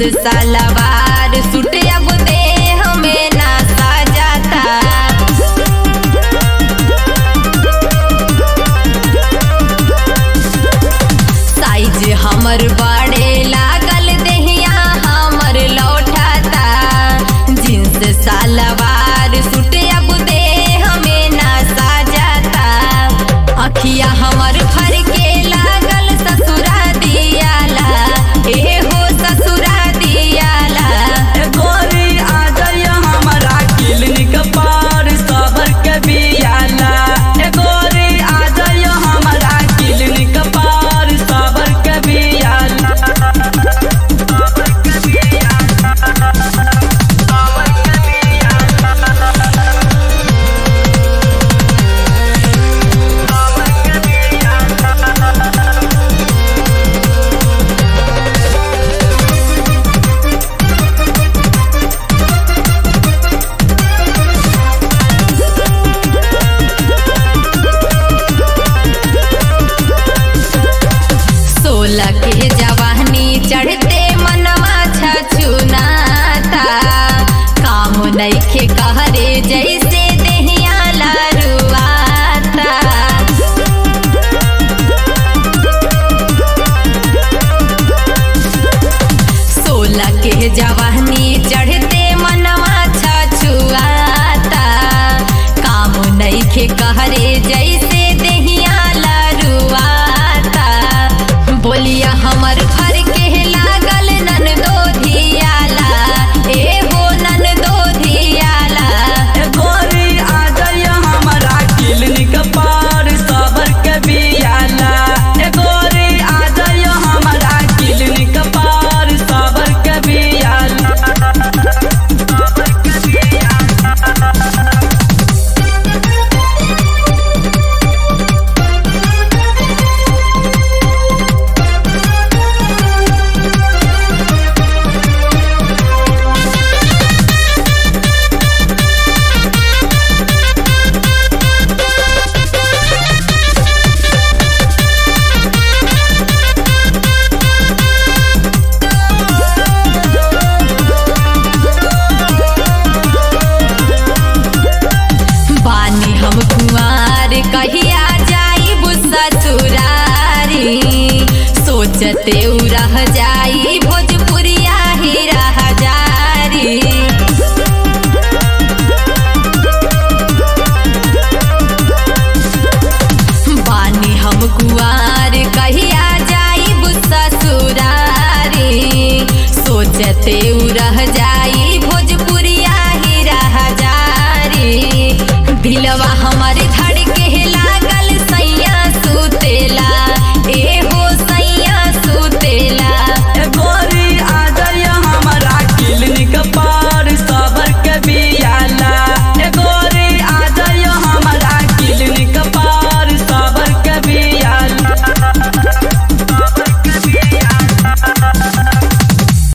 सलवार suit अब देह में ना सजाता साइज हमर बड़े लागल देहिया हमर लौटाता जींस सलवार सूट अब देह में ना सजाता अखिया हमर फर के लागल ससुरा दियाला ए हो ससुरा दियाला गोरी आ जाइए हमारा क्लिनिक पर सबर के बियाला ए गोरी आ जाइए हमारा क्लिनिक पर सबर के बियाला सोलह के जवानी चढ़ते मनवा छछुनाता काम नइखे कहरे जैसे देहिया लरुआता सोलह के जवानी चढ़ते मनवा छछुआता काम नइखे कहरे जैसे देहिया लरुआता बोलिया हमर फर के लागल नन दो धियाला ए हो नन दो धियाला ए गोरी आ जाइए हमारा क्लिनिक पर सबर के बियाला ए गोरी आ जाइए हमारा क्लिनिक पर सबर के बियाला बानी हम कुंवार कहिया जाई ससुरारी सोचते उ रह जाई भोजपुरिया ही रह जारी बानी हम कुंवार कहिया जाई ससुरारी सोचते उ